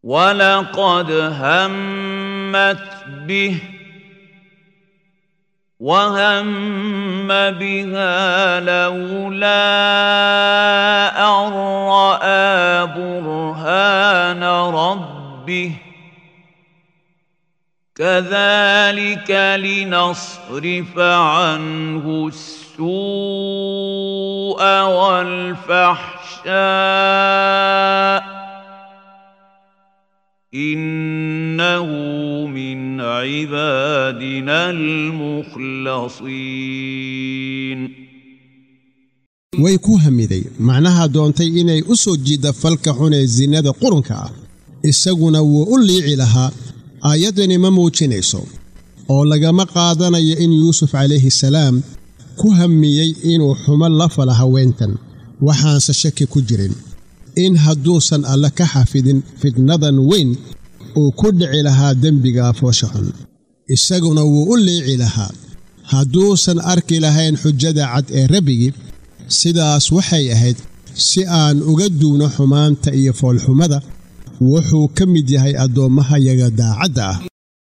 ولقد همت به وهم بها لولا أن رأى برهان ربه كذلك لنصرف عنه السوء والفحشاء إنه من عبادنا المخلصين way ku hamiday macnaha doontay inay u soo jiidda falka xun ee sinnada qurunka ah isaguna wuu u liici lahaa aayaddani ma muujinayso oo lagama qaadanayo in yuusuf calayhi salaam ku hammiyey inuu xumo la fala haweentan waxaanse shaki ku jirin in hadduusan alle ka xafidin fitnadan weyn uu ku dhici lahaa dembiga foosha xun isaguna wuu u liici lahaa hadduusan arki lahayn xujada cad ee rabbigii sidaas waxay ahayd si aan uga duwno xumaanta iyo foolxumada wuxuu ka mid yahay addoommahayaga daacadda ah